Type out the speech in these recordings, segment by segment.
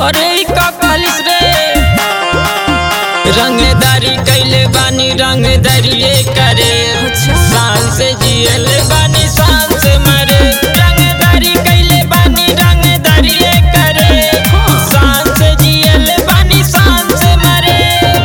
अरे ई का कहलिस रे रंगदारी कैले बानी रंगदारिये करे अच्छा। शान से जियल बानी शान से मरे रंगदारी कैले बानी रंगदारिये करे शान से जियल बानी शान से मरे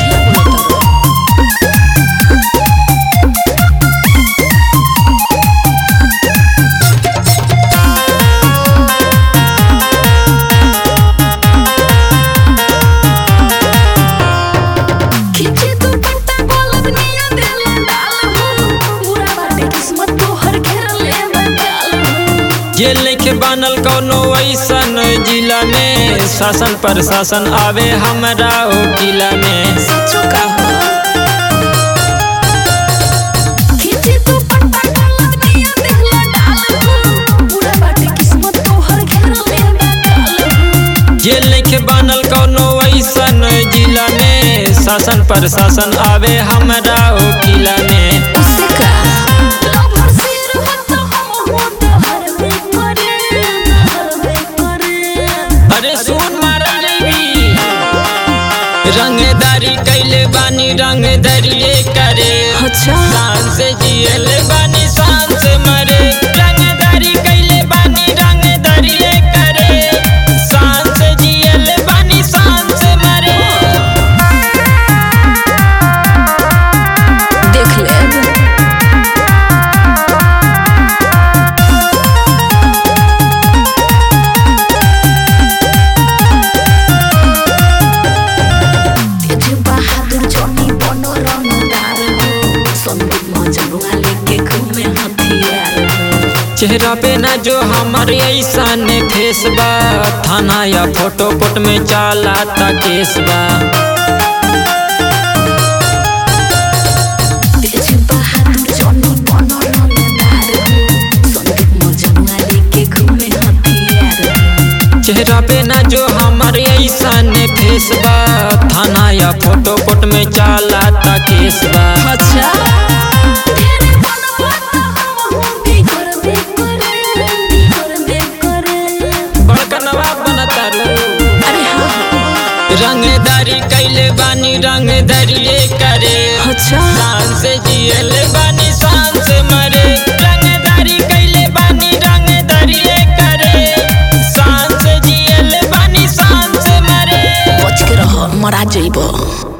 खींचे तू पत्ता बोलब निया देला डाल हो बुरा बाटे किस्मत तोहर घेरले बंगाल हो ये लिखे बनल कौनो ऐसन जिला में शासन प्रशासन आवे हमरा ओ किला में सचो कहो खींचे तू पत्ता बोलब निया देला डाल हो बुरा बाटे किस्मत तोहर घेरले बंगाल हो ये लिखे बनल कौनो ऐसन जिला में शासन प्रशासन आवे हमरा ओ किला में उससे का लवर सिर हो तो हम हो तो हर में करे हर में करे अरे सुन मारा देवी रंगदारी कैले बानी रंगदारिये करे अच्छा शान से जियल बानी शान से मरे रंगदारी कैले बानी रंगदारिये करे शान से जियल बानी शान से मरे देख ले तेज बहादुर जॉनी बनो रंगदार हो संदीप मजनुआ लेके घूमे हथियार हो चेहरा पे ना जो हमारे ऐसन फेस बा थाना या फोटो कोट में चाला ता केस बा तेज बहादुर जॉनी बनो रंगदार हो संदीप मजनुआ लेके घूमे हथियार हो चेहरा पे ना जो हमारे ऐसन फेस बा थाना या फोटो कोट में चाला ता केस बा अच्छा तेरे बनवा तो हम हो भी करबे करे भी करबे करे बड़का नवाब बनता रू अरे हाँ रंगदारी कैले बानी रंगदारिये करे अच्छा शान से